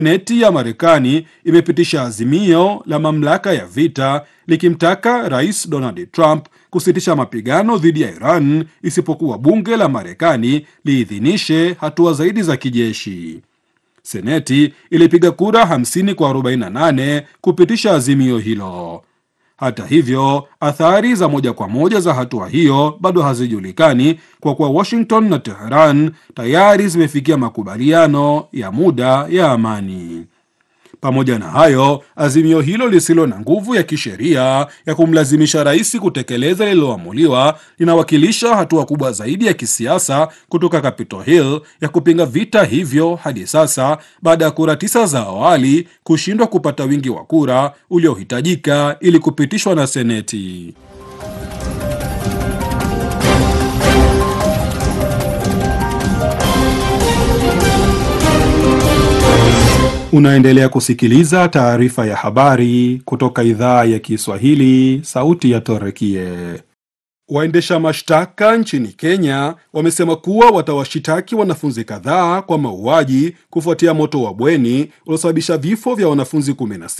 Seneti ya Marekani imepitisha azimio la mamlaka ya vita likimtaka Rais Donald Trump kusitisha mapigano dhidi ya Iran isipokuwa bunge la Marekani liidhinishe hatua zaidi za kijeshi. Seneti ilipiga kura 50 kwa 48 kupitisha azimio hilo. Hata hivyo, athari za moja kwa moja za hatua hiyo bado hazijulikani kwa kuwa Washington na Teheran tayari zimefikia makubaliano ya muda ya amani. Pamoja na hayo, azimio hilo lisilo na nguvu ya kisheria ya kumlazimisha rais kutekeleza lililoamuliwa linawakilisha hatua kubwa zaidi ya kisiasa kutoka Capitol Hill ya kupinga vita hivyo hadi sasa, baada ya kura tisa za awali kushindwa kupata wingi wa kura uliohitajika ili kupitishwa na Seneti. Unaendelea kusikiliza taarifa ya habari kutoka idhaa ya Kiswahili, sauti ya Torekie. Waendesha mashtaka nchini Kenya wamesema kuwa watawashitaki wanafunzi kadhaa kwa mauaji kufuatia moto wa bweni uliosababisha vifo vya wanafunzi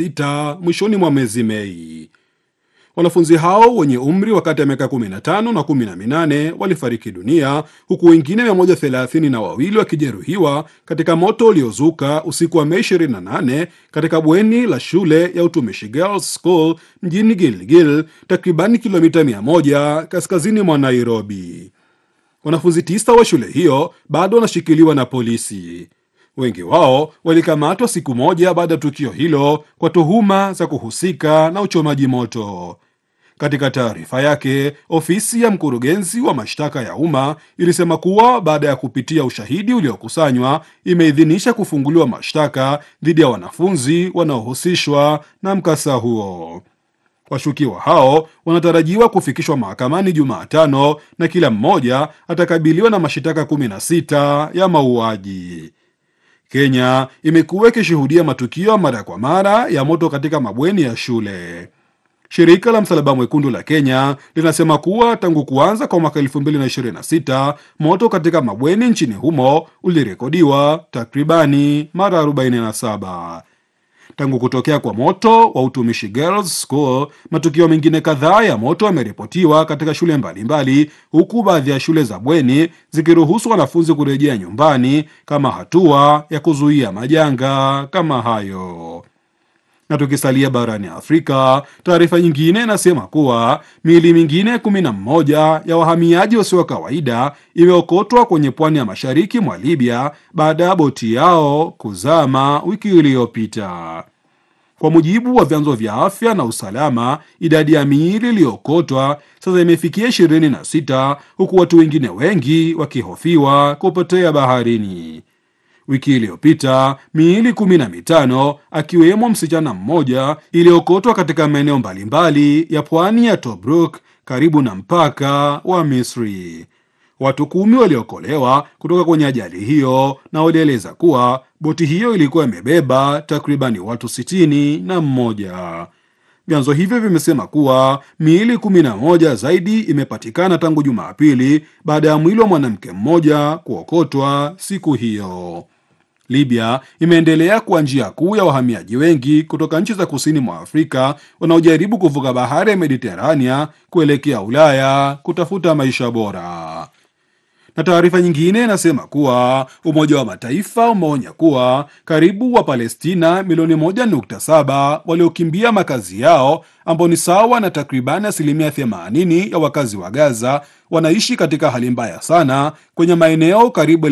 16 mwishoni mwa mwezi Mei. Wanafunzi hao wenye umri wa kati ya miaka 15 na 18 walifariki dunia huku wengine 132 na wawili wakijeruhiwa katika moto uliozuka usiku wa Mei 28 katika bweni la shule ya utumishi Girls School mjini Gilgil, takribani kilomita 100 kaskazini mwa Nairobi. Wanafunzi tisa wa shule hiyo bado wanashikiliwa na polisi. Wengi wao walikamatwa siku moja baada ya tukio hilo kwa tuhuma za kuhusika na uchomaji moto. Katika taarifa yake, ofisi ya mkurugenzi wa mashtaka ya umma ilisema kuwa baada ya kupitia ushahidi uliokusanywa, imeidhinisha kufunguliwa mashtaka dhidi ya wanafunzi wanaohusishwa na mkasa huo. Washukiwa hao wanatarajiwa kufikishwa mahakamani Jumatano na kila mmoja atakabiliwa na mashitaka 16 ya mauaji. Kenya imekuwa ikishuhudia matukio mara kwa mara ya moto katika mabweni ya shule. Shirika la Msalaba Mwekundu la Kenya linasema kuwa tangu kuanza kwa mwaka 2026 moto katika mabweni nchini humo ulirekodiwa takribani mara 47. Tangu kutokea kwa moto wa utumishi Girls School, matukio mengine kadhaa ya moto yameripotiwa katika shule mbalimbali mbali, huku baadhi ya shule za bweni zikiruhusu wanafunzi kurejea nyumbani kama hatua ya kuzuia majanga kama hayo. Na tukisalia barani Afrika, taarifa nyingine inasema kuwa miili mingine kumi na mmoja ya wahamiaji wasio wa kawaida imeokotwa kwenye pwani ya mashariki mwa Libya baada ya boti yao kuzama wiki iliyopita. Kwa mujibu wa vyanzo vya afya na usalama, idadi ya miili iliyookotwa sasa imefikia ishirini na sita huku watu wengine wengi wakihofiwa kupotea baharini. Wiki iliyopita miili kumi na mitano akiwemo msichana mmoja iliyookotwa katika maeneo mbalimbali ya pwani ya Tobruk karibu na mpaka wa Misri. Watu kumi waliokolewa kutoka kwenye ajali hiyo na walieleza kuwa boti hiyo ilikuwa imebeba takribani watu sitini na mmoja. Vyanzo hivyo vimesema kuwa miili kumi na moja zaidi imepatikana tangu Jumapili baada ya mwili wa mwanamke mmoja kuokotwa siku hiyo. Libya imeendelea kuwa njia kuu ya wahamiaji wengi kutoka nchi za kusini mwa Afrika wanaojaribu kuvuka bahari ya Mediterania kuelekea Ulaya kutafuta maisha bora. Na taarifa nyingine inasema kuwa Umoja wa Mataifa umeonya kuwa karibu wa Palestina milioni 1.7 waliokimbia makazi yao ambao ni sawa na takribani asilimia 80 ya wakazi wa Gaza wanaishi katika hali mbaya sana kwenye maeneo karibu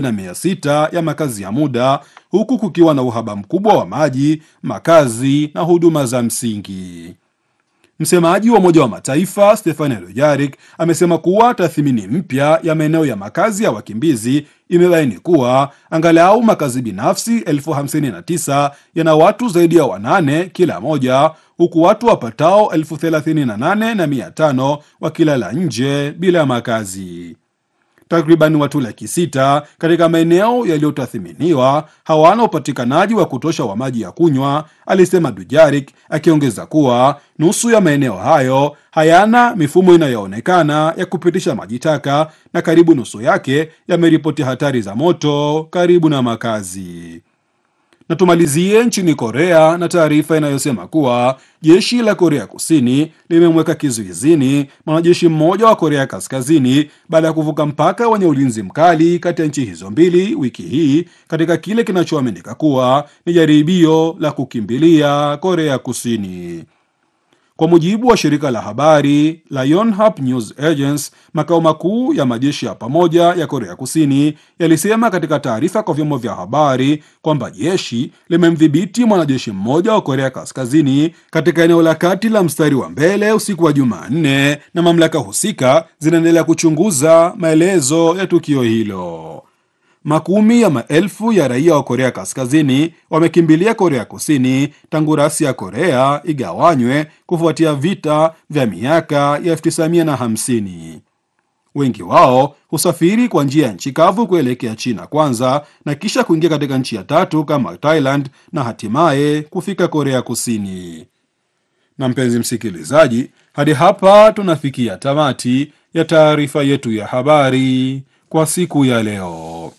1600 ya makazi ya muda huku kukiwa na uhaba mkubwa wa maji, makazi na huduma za msingi. Msemaji wa Umoja wa Mataifa Stefani Dujarric amesema kuwa tathmini mpya ya maeneo ya makazi ya wakimbizi imebaini kuwa angalau makazi binafsi elfu hamsini na tisa yana watu zaidi ya wanane kila moja, huku watu wapatao elfu thelathini na nane na mia tano wakilala nje bila makazi. Takriban watu laki sita katika maeneo yaliyotathiminiwa hawana upatikanaji wa kutosha wa maji ya kunywa, alisema Dujarik, akiongeza kuwa nusu ya maeneo hayo hayana mifumo inayoonekana ya kupitisha maji taka na karibu nusu yake yameripoti hatari za moto karibu na makazi. Na tumalizie nchini Korea na taarifa inayosema kuwa jeshi la Korea Kusini limemweka kizuizini mwanajeshi mmoja wa Korea Kaskazini baada ya kuvuka mpaka wenye ulinzi mkali kati ya nchi hizo mbili wiki hii katika kile kinachoaminika kuwa ni jaribio la kukimbilia Korea Kusini. Kwa mujibu wa shirika la habari la Yonhap News Agency, makao makuu ya majeshi ya pamoja ya Korea Kusini yalisema katika taarifa kwa vyombo vya habari kwamba jeshi limemdhibiti mwanajeshi mmoja wa Korea Kaskazini katika eneo la kati la mstari wa mbele usiku wa Jumanne, na mamlaka husika zinaendelea kuchunguza maelezo ya tukio hilo. Makumi ya maelfu ya raia wa Korea Kaskazini wamekimbilia Korea Kusini tangu rasi ya Korea igawanywe kufuatia vita vya miaka ya 1950. Wengi wao husafiri kwa njia ya nchi kavu kuelekea China kwanza na kisha kuingia katika nchi ya tatu kama Thailand na hatimaye kufika Korea Kusini. Na mpenzi msikilizaji, hadi hapa tunafikia tamati ya taarifa yetu ya habari kwa siku ya leo.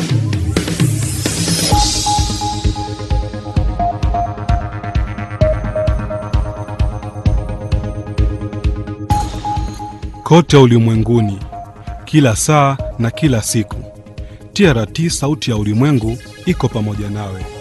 kote ulimwenguni, kila saa na kila siku. TRT Sauti ya Ulimwengu iko pamoja nawe.